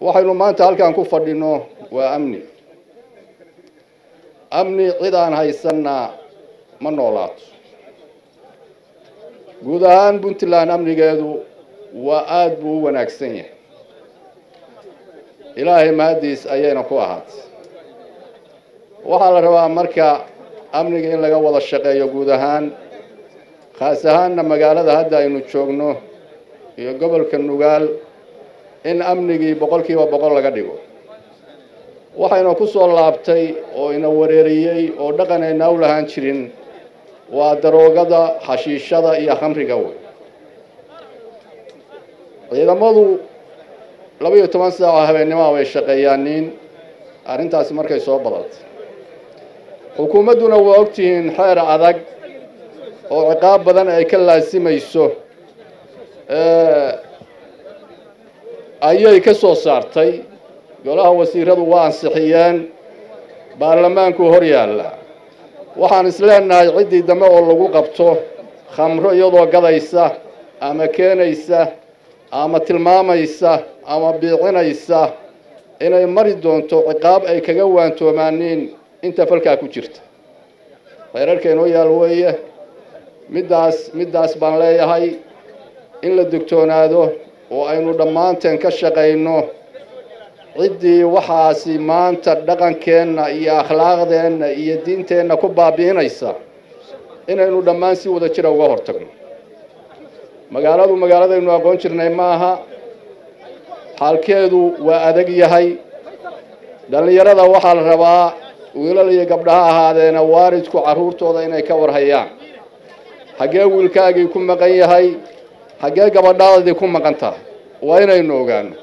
waxaynu maanta halkan ku fadhino waa amni amni cid aan haysanna ma noolaato guud ahaan puntland amnigeedu waa aada buu u wanaagsan yahay ilaahay mahaddiis ayayna ku ahaatay waxaa la rabaa marka amniga in laga wada shaqeeyo guud ahaan khaas ahaanna magaalada hadda aynu joogno iyo gobolka nugaal in amnigii boqol kiiba boqol laga dhigo waxayna ku soo laabtay oo ina wareeriyey oo dhaqan ayna u lahaan jirin waa daroogada xashiishada iyo khamriga wey ciidamadu laba iyo toban saaco habeennimoa bay shaqeeyaaniin arrintaasi markay soo badatay xukuumadduna waa ogtihiin xeer adag oo ciqaab badan ay ka laasimayso ayay ka soo saartay golaha wasiiradu waa ansixiyeen baarlamaanku hor yaalla waxaan isleenahay ciddii dambe oo lagu qabto khamro iyadoo gadaysa ama keenaysa ama tilmaamaysa ama biicinaysa inay mari doonto ciqaab ay kaga waantoomaaniin inta falkaa ku jirta reerarka inoo yaal weeye middaas middaas baan leeyahay in la digtoonaado oo aynu dhammaanteen ka shaqayno ciddii waxaasi maanta dhaqankeenna iyo akhlaaqdeenna iyo diinteenna ku baabi'inaysa inaynu dhammaan si wada jira uga hortagno magaaladu magaaladaynu aqoon jirnay ma aha xaalkeedu waa adag yahay dhallinyarada waxaa la rabaa wiilal iyo gabdhaha ahaadeena waalidku carruurtooda inay ka warhayaan xaggee wiilkaagii ku maqan yahay xaggee gabadhaadii ku maqan tahay waa inaynu ogaano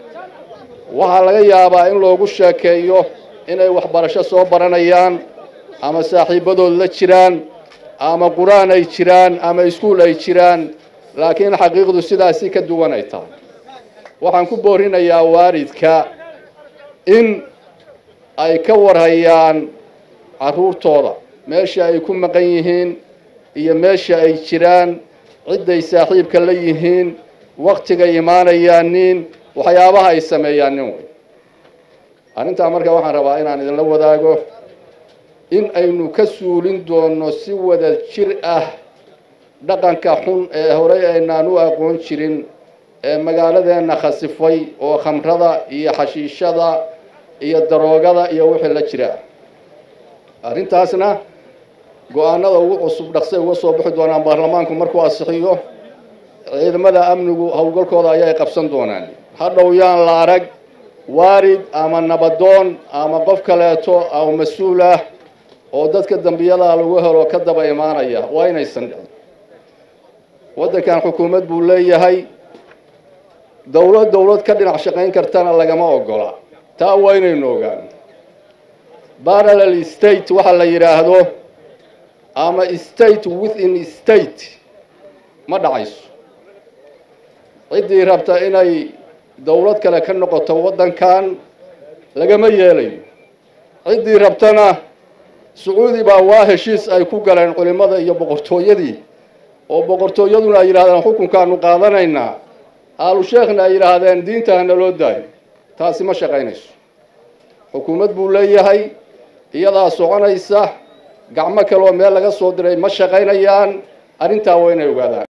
waxaa laga yaabaa in loogu sheekeeyo inay waxbarasho soo baranayaan ama saaxiibadood la jiraan ama qur-aan ay jiraan ama iskuul ay jiraan laakiin xaqiiqdu sidaasi ka duwan ay tahay waxaan ku boorinayaa waalidka in ay ka warhayaan carruurtooda meesha ay ku maqan yihiin iyo meesha ay jiraan cidday saaxiibka la yihiin waktigay imaanayaaniin waxyaabaha ay sameeyaan nin wey arrintaa marka waxaan rabaa inaan idinla wadaago in aynu ka suulin doono si wada jir ah dhaqanka xun ee horey aynaan u aqoon jirin ee magaaladeenna khasifay oo khamrada iyo xashiishada iyo daroogada iyo wixii la jira arrintaasna go-aanada ugu cusub dhaqsay uga soo bixi doonaan baarlamaanku markuu asixiyo ciidamada amnigu howlgalkooda ayay qabsan doonaan hadhow yaan la arag waarid ama nabadoon ama qof kaleeto ama mas-uul ah oo dadka dambiyadaha lagu helo ka daba imaanaya waa inaysan dhicin waddankan xukuumad buu leeyahay dowlad dowlad ka dhinac shaqayn kartana lagama ogola taa waa inaynu ogaano parallel state waxa la yidhaahdo ama state within state ma dhacayso ciddii rabta inay dowlad kale ka noqoto waddankan lagama yeelayo ciddii rabtana sacuudi baa waa heshiis ay ku galeen culimmada iyo boqortooyadii oo boqortooyaduna ay yidhahdeen xukunkaanu qaadanaynaa aalu sheekhna ay yidhaahdeen diinta hana loo daayo taasi ma shaqaynayso xukuumad buu leeyahay iyadaa soconaysa gacmo kaleoo meel laga soo diray ma shaqaynayaan arrintaa waa inay ogaadaan